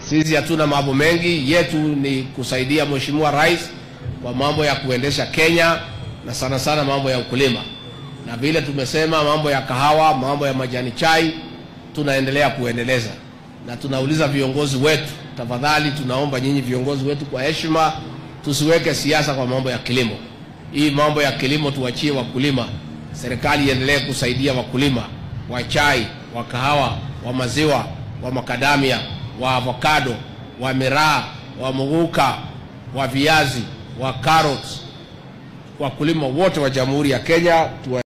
Sisi hatuna mambo mengi, yetu ni kusaidia Mheshimiwa Rais kwa mambo ya kuendesha Kenya na sana sana mambo ya ukulima, na vile tumesema mambo ya kahawa, mambo ya majani chai tunaendelea kuendeleza, na tunauliza viongozi wetu, tafadhali, tunaomba nyinyi viongozi wetu kwa heshima, tusiweke siasa kwa mambo ya kilimo. Hii mambo ya kilimo tuachie wakulima, serikali iendelee kusaidia wakulima wa chai, wa kahawa, wa maziwa, wa makadamia, wa avocado, wa miraa, wa muguka, wa viazi, wa carrots, wakulima wote wa Jamhuri ya Kenya tuwa